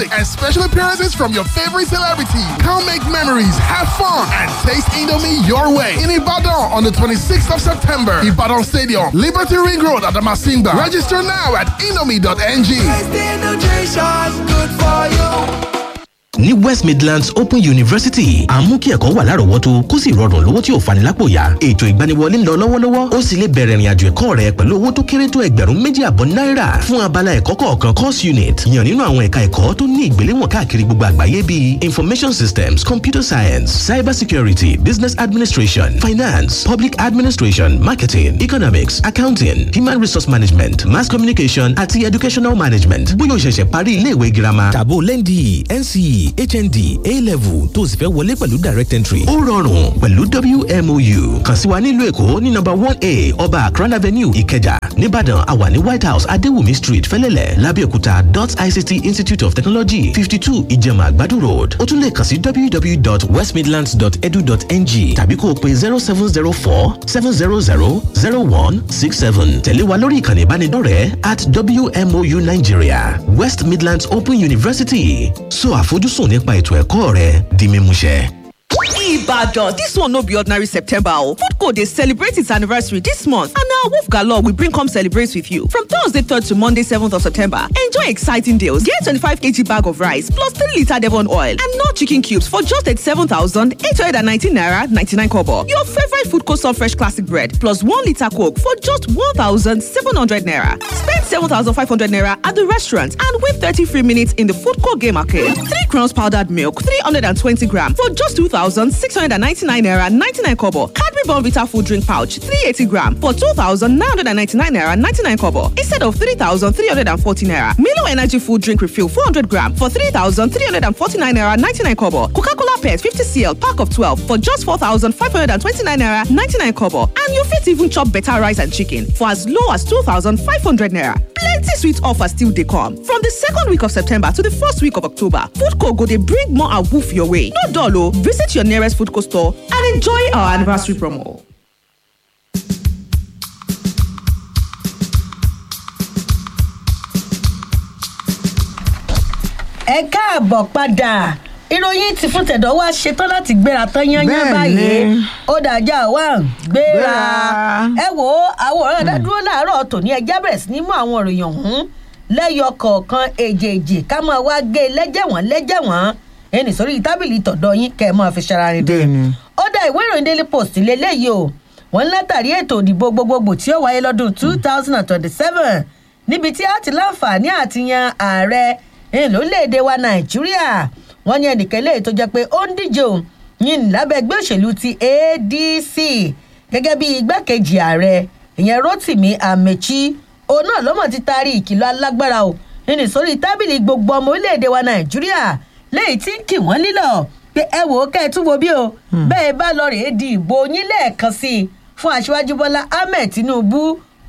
music, and special appearances from your favorite celebrity. Come make memories, have fun, and taste Indomie your way. In Ibadan on the 26th of September, Ibadan Stadium, Liberty Ring Road at the Masimba. Register now at indomie.ng. ní west midlands open university à ń mú kí ẹ̀kọ́ wà lárọ̀ọ́wọ́tó kó sì rọrùn lówó tí ò fani lápò yá ètò ìgbaniwọlé ń lọ lọ́wọ́lọ́wọ́ ó sì lè bẹ̀rẹ̀ ìrìnàjò ẹ̀kọ́ rẹ pẹ̀lú owó tó kéré tó ẹgbẹ̀rún méjì àbọ̀ náírà fún abala ẹ̀kọ́ kọ̀ọ̀kan course unit yàn nínú àwọn ẹ̀ka ẹ̀kọ́ tó ní ìgbéléwọ̀n káàkiri gbogbo àgbáyé bíi information systems computer science cyber security business administration finance public administration marketing economics accounting human resource management mass communication àti educational management bóyá o ṣẹ̀ṣẹ̀ parí iléèwé girama tàbó lẹ́ndì nce hnd a-level tó o sì fẹ́ wọlé pẹ̀lú direct entry. ó rọrùn pẹ̀lú wmou kàn sí wa nílùú èkó ní nọ́mbà one a ọba akran avenue ìkẹjà nìbàdàn àwa ní white house adéwùmí street fẹ́lẹ́lẹ̀ lábẹ́òkúta dot ict institute of technology fifty two ìjẹ̀mà àgbàdo road ó tún lè kàn sí www.westmidlands.edu.ng tàbí kó o pe zero seven zero four seven zero zero zero one six seven tẹ̀lé wa lórí ìkànnì ìbánidọ́rẹ̀ẹ́ at wmou nigeria west midlands open university so àfojúsùn nípa ètò ẹ̀kọ́ rẹ di mímúṣẹ. Ibadan, this one no be ordinary September o. Foodco dey celebrate its anniversary this month and na Wolf Galore we bring come celebrate with you. From Thursday 3rd to Monday 7th of September, enjoy exciting deals. Get 25kg bag of rice plus 3 litre Devon oil and no chicken cubes for just 87,819 naira 99 kobo. Your favorite Foodco soft fresh classic bread plus 1 litre coke for just 1,700 naira. Spend 7,500 naira at the restaurant and win 30 free minutes in the Foodco game arcade. 3 crowns powdered milk 320 gram for just 2,699 naira 99 kobo. Cadbury Bonvita food drink pouch 380 gram for 2,999 naira 99 kobo instead of 3,340 naira. Milo Energy food drink refill 400 gram for 3,349 naira 99 kobo. Coca-Cola Pet 50 cl pack of 12 for just 4,529 naira 99 kobo. And you fit even chop better rice and chicken for as low as 2,500 naira. Plenty sweet offers still dey come. From the second week of September to the first week of October, Foodco go dey bring more awoof your way. No dull o, visit your nearest Foodco store and enjoy our anniversary promo. ẹ káàbọ̀ padà ìròyìn ti fún tẹ̀dọ̀ wá ṣetán láti gbéra tán yányán báyìí ó dájà wá gbéra ẹ wò ó àwọn ọ̀rọ̀ ẹ̀dá dúró láàárọ̀ tòní ẹjẹ́ bẹ̀rẹ̀ sí ní mú àwọn ìròyìn ọ̀hún lẹ́yọ kọ̀ọ̀kan èjèèjì ká máa wá gé lẹ́jẹ̀wọ̀n lẹ́jẹ̀wọ̀n ẹnì sórí tábìlì tọ̀dọ̀ yín kẹ́ ẹ máa fi ṣara rìn dé ó dá ìwé ìròyìn daily post lélẹ́yìí o wọ́n látàrí ètò ìdìbò gbogbogbò tí ó wáyé lọ́dún two thousand and twenty-seven níbi tí a ti láǹfààní àti yan ààrẹ lórílẹ̀‐èdè wa nàìjíríà wọ́n ní ẹnìkan eléyìí tó jẹ́ pé ó ń díje òun yín lábẹ́ ẹgbẹ́ òṣèlú ti adc gẹ́gẹ́ bí igbákejì ààrẹ ìyẹn rotimi amechi òun náà lọ́mọ̀ ti taari ìkìlọ̀ alágbára o nínú sórí tábìlì gbogbo ọmọ orílẹ̀‐èdè wa nàìjíríà léyìí tí ń kì wọ́n lílọ̀ pé ẹ wò ó kẹ́ ẹ tún wo bí o bẹ́ẹ̀ bá lọ rèé di ìbò yín lẹ́ẹ̀kan sí i fún aṣíwájú bọ́lá ahmed tinubu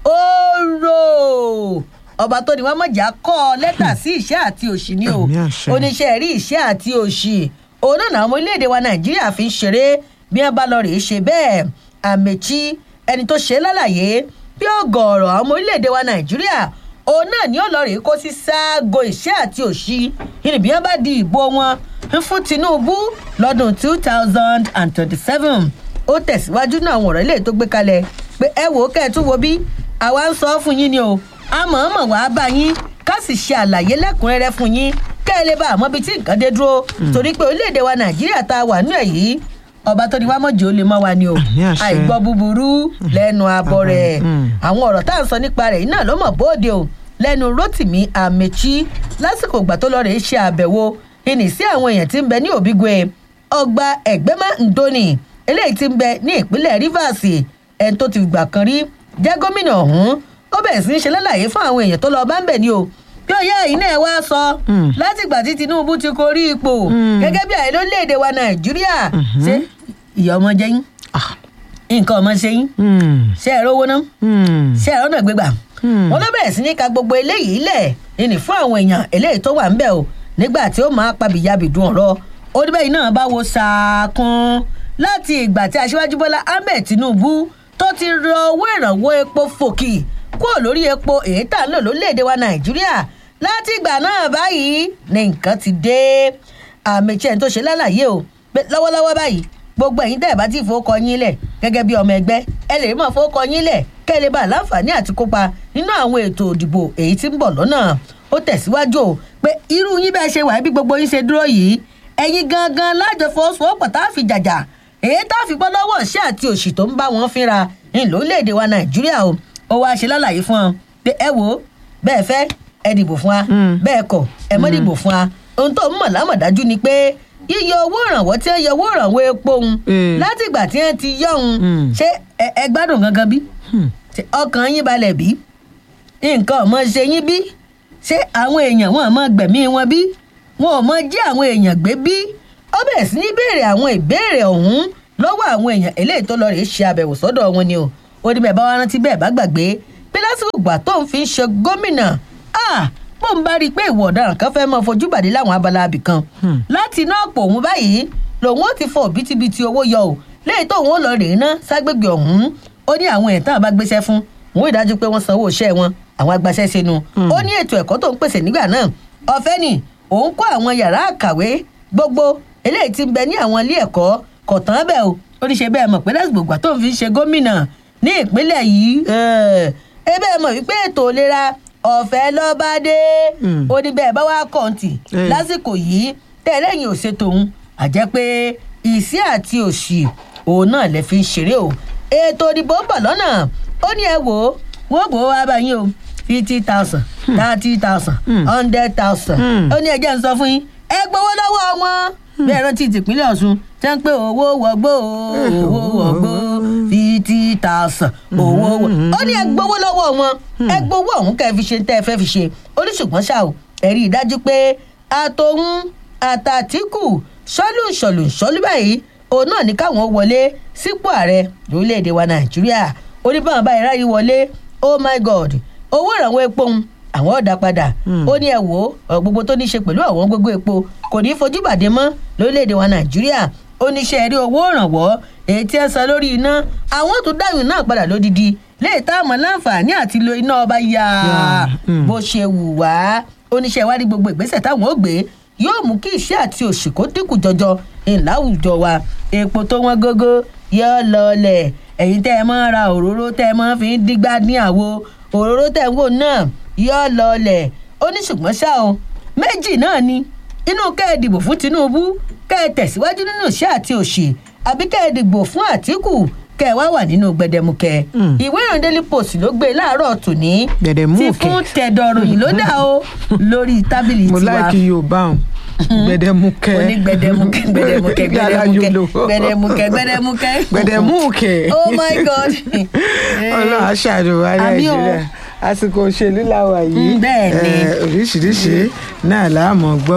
ooo ọba tó ní wọn mọ̀já kọ́ lẹ́tà sí ìṣẹ́ àti òṣì ni o oníṣẹ́ rí ìṣẹ́ àti òṣì òun náà àwọn orílẹ̀-èdè wa nàìjíríà fi ń ṣeré bí wọ́n bá lọ rèé ṣe bẹ́ẹ̀ àmẹ́chí ẹni tó ṣe lálàyé bí ọgọ̀ọ̀rọ̀ àwọn orílẹ̀-èdè wa nàìjíríà òun náà ní ọlọ́rìí kó sí sáàgó ìṣẹ́ àti òṣì ìrìn bí wọ́n bá di ìbò wọn fún tinubu lọ́dún two thousand and twenty-seven ó tẹ̀síwájú náà àwọn ọ̀rọ̀ ilé tó gbé kalẹ̀ pé ẹ wò ó kẹ́ ẹ tún wo bí àwa ń sọ fún yín ni o àmọ̀ọ́mọ̀ wàá bá yín ká sì ṣe àlàyé lẹ́kùnrẹ́rẹ́ fún yín kẹ́ ẹ lè bá àmọ́ bíi tí nǹkan dé dúró torí pé orílẹ̀-èdè wa nàìjíríà tá a wà nínú ẹ̀ yìí ọba tó ní wá mọ̀jọ́ lè mọ́ wa ni o àìgbọ́ búburú lẹ́nu abọ́ rẹ̀ àwọn ọ̀rọ̀ tá à ń sọ nípa rẹ̀ iná ló mọ̀ bóde o lẹ́nu rotimi amechi lásìkò ìgbà tó lọ rèé ṣe àbẹ̀wò ìní sí àwọn èèyàn tí ń bẹ ní òbígwe ọgbà ẹgbẹ́mà ndoni eléyìí tí ń bẹ ní ìpínlẹ̀ rivers ẹni tó ti gbà kan rí jẹ́ gómìnà ọ̀hún ó bẹ̀rẹ̀ sí í ṣe lálàyé fún àwọn èèyàn tó lọ bá ń bẹ̀ ni o bí ọ̀yá yìí náà wá sọ látìgbà tí tinubu ti korí ipò gẹ́gẹ́ bí àyè lórílẹ̀‐èdè wa nàìjíríà ṣé ìyá ọmọ jẹ́ yín nǹkan ọmọ ṣe yín ṣé ẹ̀rọ owó náà ṣé ẹ̀rọ náà gbégbà wọn ló bẹ̀rẹ̀ sí ní ka gbogbo eléyìí lẹ̀ ìní fún àwọn èèyàn eléyìí tó wà ń bẹ̀ o nígbà tí ó máa pabìyàbìdùn ọ̀rọ̀ ó débẹ̀ yìí náà bá wo sàákún láti ìgbà tí aṣíwájú bọ́lá ahmed tinubu tó ti rọ owó ìrànwọ́ epo fòkì kúrò lórí epo èyí tà ń lò lórílẹ̀‐èdè wa nàìjíríà láti ìgbà náà báyìí ni nǹkan ti dé àmì tí ẹni tó ṣe lálàyé o pé lọ́wọ́lọ́wọ́ báyìí gbogbo ẹ̀yin tẹ́ ẹ̀ bá ti fowókọ yín lẹ̀ gẹ́gẹ́ bí ọmọ ẹgbẹ́ ẹ lè mọ̀ fowókọ yín lẹ̀ kẹ́ ẹ lè bá láǹfààní àti kópa nínú àwọn ètò òdìbò èyí tí ń bọ̀ lọ́nà ó tẹ̀síwájú o pé irú yín bẹ́ẹ̀ ṣe wà bí gbogbo yín ṣe dúró yìí ẹ̀yin gangan lájọ fọwọ́sowọ́pọ̀ tá a fi jàjà èyí tá a fi bọ́ lọ́wọ́ ṣé àti òṣì tó ń bá wọn fínra ní lórílẹ̀‐èdè wa nàìjíríà o ó wáá ṣe lálàyé fún ọ pé ẹ wò ó bẹ́ẹ̀ fẹ́ ẹ dìbò fún wa bẹ́ẹ̀ kọ̀ ẹ mọ́ dìbò fún wa ohun tó ń mọ̀ lámọ̀dájú ni pé yíyọ owó ìrànwọ́ tí wọ́n yọ owó ìrànwọ́ epo òun láti ìgbà tí wọ́n ti yọ òun ṣé ẹ gbádùn gangan bí ọkàn yín balẹ̀ bí nǹkan ọmọ ṣe yín bí ṣé àwọn èèyàn wọn mọ gbẹ̀mí wọn bí wọn ò mọ jí àwọn èèyàn gbé bí ó bẹ̀rẹ̀ sí ní béèrè àwọn ìbéèrè ọ̀hún lọ́wọ́ àwọn èèyàn eléyìí tó lọ rèé ṣe àbẹ̀wò sọ́dọ̀ wọn ni o ó ní bẹ́ẹ̀ bá wá rántí bẹ́ẹ̀ bá gbàgbé pé lásìkò ìgbà tó ń fi ń ṣe gómìnà bó ń bá rí i pé ìwọ ọ̀daràn kan fẹ́ mọ́ fojú bàdé láwọn abala abì kan láti iná àpò òun báyìí lòun ó ti fọ òbítíbitì owó yọ o léyìí tóun ó lọ rèé ná ságbègbè ọ̀hún ó ní àwọn èèyàn táwọn bá gbéṣẹ́ fún wọn ò dájú pé wọ́n sanwó iṣẹ́ wọn àwọn agbaṣẹ́ sínú ó ní ètò ẹ̀kọ́ tó ń pèsè nígbà náà ọ̀fẹ́ ni òun kọ́ àwọn yàrá àkàwé gbogbo eléyìí ti ń bẹ ní àwọn ilé ẹ̀kọ́ kọ̀tán bẹ́ẹ̀ o ó ní ṣe bẹ́ẹ̀ mọ̀ pé lásìkò ìgbà tó ń fi ṣe gómìnà ní ìpínlẹ̀ yìí ẹ bẹ́ẹ̀ mọ̀ wípé ètò ìlera ọ̀fẹ́ lọ́ba dé ó ní bẹ́ẹ̀ bá wá kọ̀ǹtì lásìkò yìí tẹ́lẹ̀yìn ò ṣètò òun àjẹ́ pé ìsí àti òṣì òun náà lè fi ń ṣeré o ètò ìdìbò ń bọ̀ lọ́nà ó ní ẹ wò ó wọ́n bò ó wá báyìí o fifty thousand thirty thousand hundred thousand ó ní ẹjẹ́ ń sọ fún yín ẹ gbowó lọ́wọ́ wọn bẹ́ẹ̀ rántí tìpínlẹ̀ ọ̀ṣun tẹ́ ń pé owó wọgbó owó wọgbó fifty thousand owó wọ. ó ní ẹ gbowó lọ́wọ́ wọn ẹ gbowó ọ̀hún kẹ́ ẹ fi ṣe tẹ́ ẹ fẹ́ fi ṣe oníṣùgbọ́n ṣá o ẹ rí i dájú pé àtòhún àtàtìkù ṣọ́lù ṣọ̀lù ṣọ́lù báyìí òun náà ní káwọn wọlé sípò ààrẹ lórílẹ̀‐èdè wa nàìjíríà ó ní báwọn báyìí ráyè wọlé oh my god owó ìrànwọ́ epo ń àwọn ọ̀dà padà ó ní ẹ wò ó gbogbo tó ní í ṣe pẹ̀lú àwọn gbogbo epo kò ní í fojú bàdé mọ́ lórílẹ̀‐èdè wa nàìjíríà ó ní ṣe rí owó ìrànwọ́ èyí tí ẹ san lórí iná àwọn tó dáhùn náà padà lódìdí léè táwọn láǹfààní àti lo iná ọba yá bó ṣe wù wá oníṣẹ́ ìwádìí gbogbo ìgbésẹ̀ táwọn ó gbé yóò mú kí iṣẹ́ àti òṣì kó dínkù jọjọ ìláwùjọ wa epo tó wọ́n gógó yóò lọlẹ̀ ẹ̀yin tẹ́ ẹ máa ra òróró tẹ́ ẹ máa fi ń dígbà ní àwo òróró tẹ́ ẹ wò náà yóò lọlẹ̀ ó ní ṣùgbọ́n ṣá o méjì náà ni inú kẹ́ ẹ dìbò fún tinubu kẹ́ ẹ tẹ̀síwájú nínú iṣẹ́ àti òṣì àbí kẹ́ ẹ dìbò fún àtìkù kẹ́ ẹ wá wà nínú gbẹdẹmukẹ ìwé ìròyìn daily post ló gbé láàárọ̀ tòní ti fún tẹ̀dọ̀ròyìn ló dà o lórí tábìlì tiwa mo láìkí yorùbá hàn gbẹdẹmukẹ oní gbẹdẹmukẹ gbẹdẹmukẹ gbẹdẹmukẹ gbẹdẹmukẹ gbẹdẹmukẹ gbẹdẹmukẹ oh my god ọlọ́run aṣáájú wa nàìjíríà àsìkò òṣèlú làwà yìí oríṣiríṣi náà láàmú gbọ́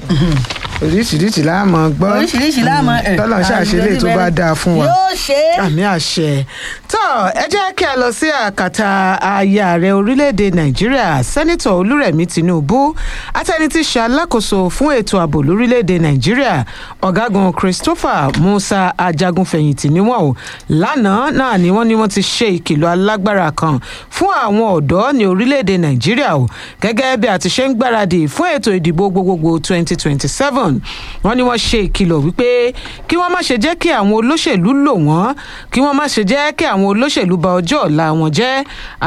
oríṣiríṣi láàmú gbọ́ oríṣiríṣi láàmú tọ́lọ̀ ṣàṣelé tó bá dáa fún wa yóò ṣe é àmì àṣẹ tó ẹ jẹ́ kí a lọ sí àkàtà aya ààrẹ orílẹ̀-èdè nàìjíríà sẹ́nitọ̀ olúrẹ̀mí tinubu atẹni tí ṣe alákòóso fún ètò ààbò lórílẹ̀-èdè nàìjíríà ọ̀gágun christopher musa ajagunfẹ̀yìntì níwọ̀n o lánàá náà ni wọ́n ní wọ́n ti ṣe ìkìlọ̀ alágbára kan fún àwọn ọ̀dọ́ ní orílẹ̀-èdè nàìjíríà o gẹ́gẹ́ bí a ti ṣe ń gbáradì fún ètò ìdìbò gbogbogbò twenty twenty seven wọ́n ní wọ́n ṣe ìkìlọ̀ wípé kí wọ́n má ṣe jẹ́ kí àwọn olóṣèlú lò wọ́n kí wọ́n má ṣe jẹ́ kí àwọn olóṣèlú ba ọjọ́ ọ̀la wọn jẹ́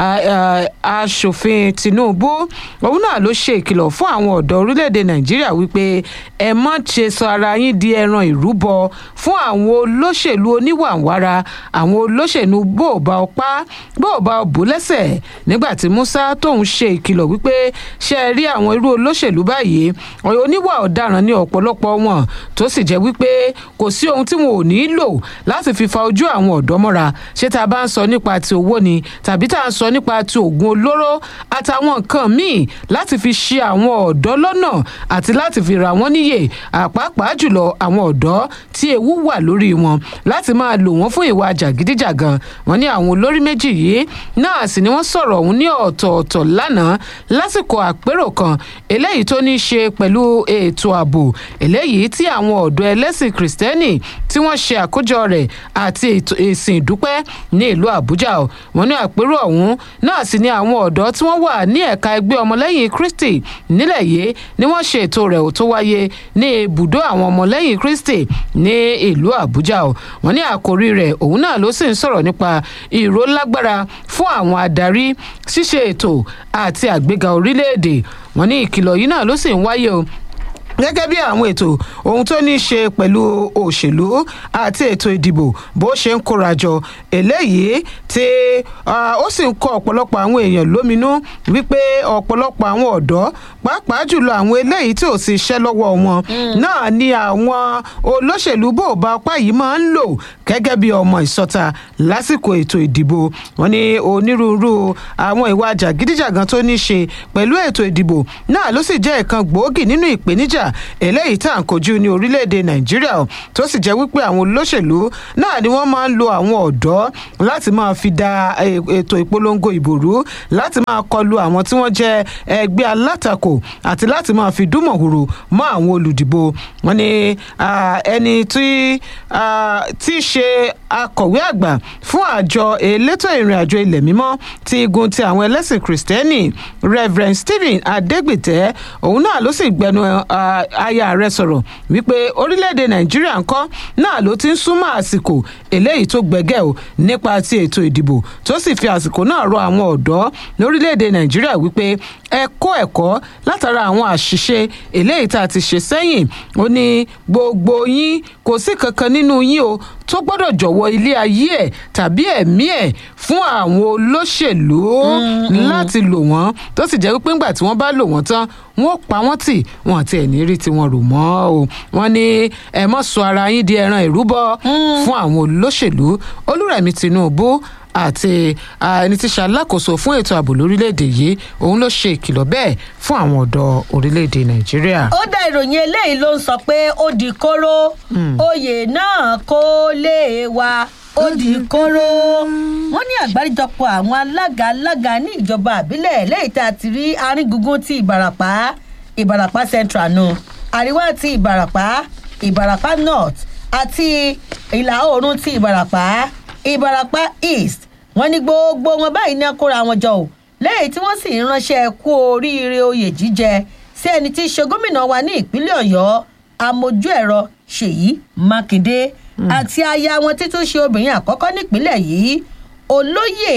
aṣòfin tinubu òun náà ló ṣe ìkìlọ̀ fún àwọn ọ̀dọ́ orílẹ̀-èdè nàìjíríà wípé ẹ má ṣe sọ ara yín di ẹran ìrúbọ fún àwọn olóṣèlú oníwàwára àwọn olóṣèlú bó o bá ọ pa bó o bá ọ bò lẹ́sẹ̀ nígbà tí musa tóun ṣe ìkìlọ̀ wípé ṣe é rí àwọn irú olóṣèlú báyìí oníwà ọ̀daràn ní ọ̀pọ̀lọpọ̀ wọn tó sì jẹ́ wípé kò sí ohun tí wọn ò ní lò láti fi fa ojú àwọn ọ̀dọ́ mọ́ra ṣé tá a bá ń sọ nípa ti owó ni tàbí tá a ń sọ nípa ti oògùn olóró àtàwọn nǹkan míì láti fi ṣe àwọn ọ̀dọ́ lọ́nà àti láti fi ra wọ́n níyè àpapàá jùlọ àwọn ọ̀dọ́ tí ewu wà lórí wọn láti máa lò wọ́n fún ìwà jàgídíjàgan wọn ní àwọn olórí méjì yìí náà sì ni wọ́n sọ̀rọ̀ ọ̀hún ní ọ̀tọ̀ọ̀tọ̀ lánàá lásìkò àpérò kan eléyìí tó ní í ṣe pẹ̀lú ètò ààbò eléyìí tí àwọn ọ̀dọ́ ẹlẹ́sìn kìrìsìtẹ́nì tí wọ́n ṣe àkójọ rẹ̀ àti ìsìn ìdúpẹ́ ní ìlú àbújá o wọ́n ní àpérò ọ̀hún náà sì ni àwọn ọ̀dọ́ tí wọ́n wà ní ẹ̀ka ẹgbẹ́ ọmọlẹ́yìn kristi nílẹ̀ yìí ni wọ́n ṣe ètò rẹ̀ tó wáyé ní ibùdó àwọn ọmọlẹ́yìn kristi ní ìlú àbújá o wọ́n ní àkórí rẹ̀ òun náà ló sì ń sọ̀rọ̀ nípa ìrólágbára fún àwọn adarí ṣíṣe ètò àti àgbéga orílẹ̀-èdè wọ́n ní ìkìlọ̀ yìí náà ló sì ń wáyé o gẹ́gẹ́ bí àwọn ètò ohun tó ní í ṣe pẹ̀lú òṣèlú àti ètò ìdìbò bó ṣe ń kórajọ eléyìí tí ó sì ń kọ ọ̀pọ̀lọpọ̀ àwọn èèyàn lóminú wípé ọ̀pọ̀lọpọ̀ àwọn ọ̀dọ́ pàápàá jùlọ àwọn eléyìí tí ò sì ṣẹ́ lọ́wọ́ wọn náà ni àwọn olóṣèlú bò bá ọpá yìí máa ń lò gẹ́gẹ́ bí ọmọ ìsọta lásìkò ètò ìdìbò wọn ní onírúurú àwọn ìwà jàgídíjàgan tó ní í ṣe pẹ̀lú ètò ìdìbò náà ló sì jẹ́ ìkan gbòógì nínú ìpèníjà eléyìí tá à ń kojú ní orílẹ̀-èdè nàìjíríà tó sì jẹ́ wípé àwọn olóṣèlú náà ni wọ́n máa ń lo àwọn ọ̀dọ́ láti máa fi da ètò ìpolongo ìbò rú láti máa kọlu àwọn tí wọ́n jẹ́ ẹgbẹ́ alátakò àti láti máa fi dúnmọ̀húrò mọ́ àwọn olùdìbò wọn ni ẹni tí tí ṣe akọ̀wé àgbà fún àjọ elétò ìrìn àjò ilẹ̀ mímọ́ ti igun ti àwọn ẹlẹ́sìn kìrìsìtẹ́nì reverend stephen adegbite òun náà ló sì gbẹnu aya rẹ sọ̀rọ̀ wípé orílẹ̀-èdè nàìjíríà ńkọ́ náà ló ti ń súnmọ́ àsìkò eléyìí tó gbẹgẹ́ o nípa ti ètò ìdìbò tó sì fi àsìkò náà rọ àwọn ọ̀dọ́ lórílẹ̀-èdè nàìjíríà wípé ẹ kó ẹ̀kọ́ látara àwọn àṣìṣe eléyìí tá a ti ṣe sẹ́yìn ó ní gbogbo yín kò sí kankan nínú yín o tó gbọ́dọ̀ jọ̀wọ́ ilé ayé ẹ̀ tàbí ẹ̀mí ẹ̀ fún àwọn olóṣèlú láti lò wọ́n tó sì jẹ́ wípé ńgbà tí wọ́n bá lò wọ́n tán wọ́n pa wọ́n tì wọ́n àti ẹ̀ ní rí tiwọn rò mọ́ o wọ́n ní ẹ mọ́ sọ ara yín di ẹran ìrúbọ fún àwọn olóṣèlú olúrẹ̀mí tinubu àti ẹni tí ṣe alákòóso fún ètò ààbò lórílẹ̀‐èdè yìí òun ló ṣe ìkìlọ̀ bẹ́ẹ̀ fún àwọn ọ̀dọ́ orílẹ̀‐èdè nàìjíríà. ó dá ìròyìn eléyìí ló ń sọ pé ó di kóró oyè náà kó lè wa ó di kóró wọn ní àgbáríjọpọ̀ àwọn alága alága ní ìjọba àbílẹ̀ lẹ́yìn tá a ti rí aríngungun ti ìbàràpá ìbàràpá central nù àríwá ti ìbàràpá ìbàràpá north àti ìlà oòrùn ti ìbàràpá ìbàràpá east wọn ní gbogbo wọn báyìí ní akóra wọn jọ o lẹ́yìn tí wọ́n sì ń ránṣẹ́ kú oríire oyè jíjẹ sí ẹni tí í ṣe gómìnà wa ní ìpínlẹ̀ ọ̀yọ́ amójú ẹ̀rọ ṣèyí mákindé àti aya wọn títún ṣe obìnrin àkọ́kọ́ nípínlẹ̀ yìí olóyè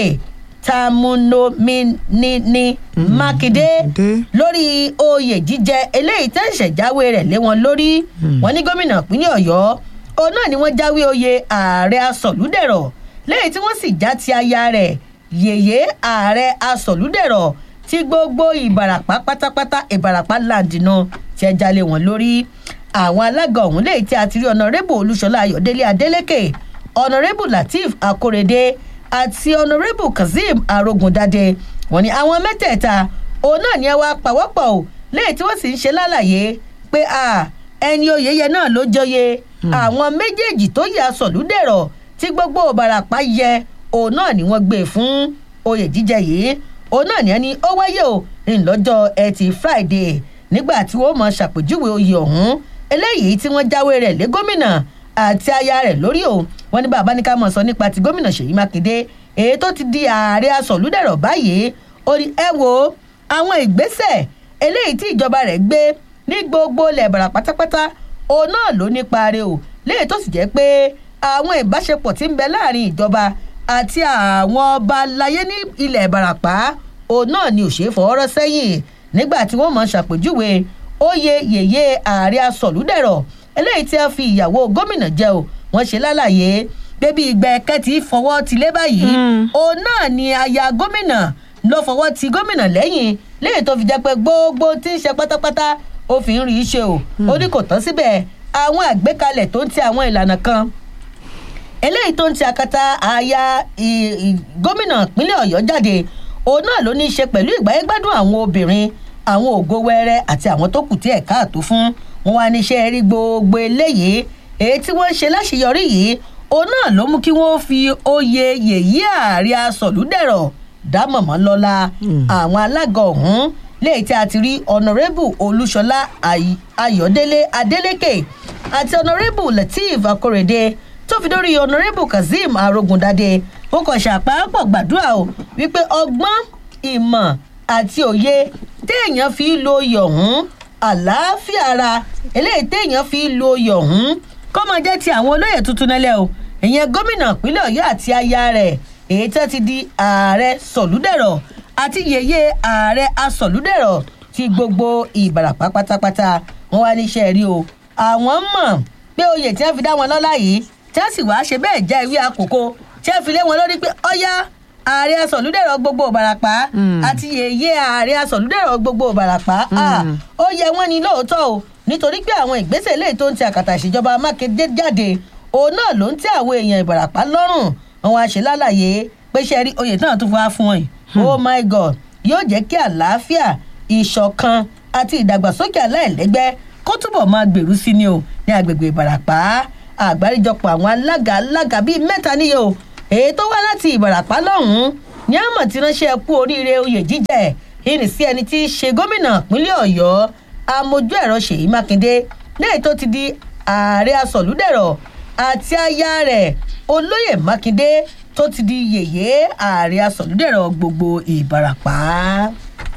tamunominini mákindé lórí oyè jíjẹ eléyìí tẹ́ ìṣẹ̀jáwé rẹ̀ lé wọn lórí wọn ní gómìnà ìpínlẹ̀ ọ̀yọ́ òun náà ni wọ́n jáwé oyè ààrẹ asọ̀lúdẹ̀rọ̀ lẹ́yìn tí wọ́n sì já ti aya rẹ̀ yèyé ààrẹ asọ̀lúdẹ̀rọ̀ tí gbogbo ìbàràpá pátápátá ìbàràpá làǹdìnà tí ẹ jalè wọn lórí àwọn alága ọ̀hún lẹ́yìn tí a ti rí ọ̀nàrẹ́bù olúṣọlá ayọ̀délé adélèké ọ̀nàrẹ́bù lateef akórèdé àti ọ̀nàrẹ́bù kazeem arógundadé wọn ni àwọn mẹ́tẹ̀ẹ̀ta òun náà ni ẹ wá pàwọ́pọ̀ o lẹ́yìn tí wọ́n sì ń ṣe lálàyé pé ẹni oyeyẹ náà ló jọyè àwọn méjèèjì tó yà sọ̀lúdẹ̀rọ̀ tí gbogbo ìbàràpá yẹ òun náà ni wọ́n gbé fún oyè jíjẹ yìí òun náà ni ẹni ó wáyé o ńlọ́jọ́ ẹtì friday nígbà tí wọ́n mọ̀ ṣàpèjúwe oyè ọ̀hún eléyìí tí wọ́n jáwé rẹ̀ lé gómìnà àti aya rẹ̀ lórí o wọn ní bàbá ní ká mọ̀ sọ nípa ti gómìnà ṣèyí mákindé èyí tó ti di ààrẹ asọ̀lúdẹ̀rọ̀ báyìí ó ní ẹ wo àwọn ìgbésẹ̀ eléyìí tí ìjọba rẹ̀ gbé ní gbogbo ilẹ̀ ìbàrà pátápátá òun náà ló nípa rẹ̀ o léyìí tó sì jẹ́ pé àwọn ìbáṣepọ̀ tí ń bẹ láàrin ìjọba àti àwọn ọba láyé ní ilẹ̀ ìbàràpá òun náà ni òṣèré fọwọ́rọ́ sẹ́yìn nígbà tí wọ́n mọ̀ ṣàpèjúwe oyè yèyé ààrẹ asọ̀lúdẹ̀rọ̀ eléyìí tí a fi ìyàwó gómìnà jẹ o wọ́n ṣe lálàyé bébí ìgbà ẹ̀kẹ́ fọwọ́ ti lé báyìí òun náà ni aya gómìnà ló fọwọ́ ti gómìnà lẹ́yìn léyìí tó fi jẹ́ pé gbogbo tí ń ṣe pátápátá ó fi ń rí i ṣe o ó ní kò tán síbẹ̀ àwọn àgbékalẹ̀ tó ń ti àwọn ìlànà kan eléyìí tó ń ti akata aya gómìnà ìpínlẹ̀ ọ̀yọ́ jáde òun náà ló ní í ṣe pẹ̀lú ìgbáyégbádùn àwọn obìnrin àwọn ògo wẹrẹ àti àwọn tó kù tí ẹ̀ káàtó fún wọn wá níṣẹ́ rí gbogbo eléyìí èyí tí wọ́n ń ṣe láṣeyọrí yìí òun náà ló mú kí wọ́n fi oyè yèyí ààrẹ asọ̀lúdẹ̀rọ̀ dámọ̀mọ́ lọ́la àwọn alága ọ̀hún léyìí tí a ti rí ọ̀nàrẹ́bù olúṣọlá Ay- ayọ̀délé adélékè àti ọ̀nàrẹ́bù lateef akórèdé tó fi dórí ọ̀nàrẹ́bù kazeem arógundadé ó kàn ṣàpápọ̀ gbàdúrà o wípé ọgbọ́n ìmọ̀ àti òye téèyàn fi ń lo oyè ọ̀hún àlàáfíà ara eléyìí téèyàn fi ń lo oyè ọ̀hún kọ́ máa jẹ́ ti àwọn olóyè tuntun nílẹ̀ o ìyẹn gómìnà ìpínlẹ̀ ọ̀yọ́ àti aya rẹ̀ èyí tó ti di ààrẹ sọ̀lúdẹ̀rọ̀ àti yèyé ààrẹ asọ̀lúdẹ̀rọ̀ ti gbogbo ìbàràpá pátápátá wọn wá níṣẹ́ rí o àwọn mọ̀ pé oyè tí wọ́n fi dá wọn lọ́lá yìí tí wọ́n sì wá ṣe bẹ́ẹ̀ já ìwé àkókò tí wọ́n fi lé wọn lórí pé ọ̀yá ààrẹ asọ̀lúdẹ̀rọ̀ gbogbo ìbàràpá àti yèyé ààrẹ asọ̀lúdẹ̀rọ̀ gbogbo ìbàràpá Ah, ó yẹ wọ́n ní lóòótọ́ o nítorí pé àwọn ìgbésẹ̀ eléyìí tó ń ti àkàtà ìṣèjọba mákindé jáde òun náà ló ń tẹ àwọn èèyàn ìbàràpá lọ́rùn àwọn àṣẹ lálàyé pé ṣe rí oyè náà tún fún wa fún ọ yìí oh my god yóò jẹ́ kí àlàáfíà ìṣọ̀kan àti ìdàgbàsókè aláìlẹ́gbẹ́ kó túbọ̀ máa gbèrú sí ni o ní agbègbè ìbàràpá àgbáríjọpọ̀ àwọn alága alága bíi mẹ́ta níye o èyí tó wá láti ìbàràpá lọ́hùn-ún ní àmọ̀ tí ránṣẹ́ kú oríire oyè jíjẹ ìrìn sí ẹni tí í ṣe gómìnà ìpínlẹ̀ ọ̀yọ́ amójú ẹ̀rọ ṣèyí mákindé lẹ́yìn tó ti di ààrẹ asọ̀lúdẹ̀rọ̀ àti aya rẹ̀ olóyè mákindé tó ti di yèyé ààrẹ asọ̀lúdẹ̀rọ̀ gbogbo ìbàràpá.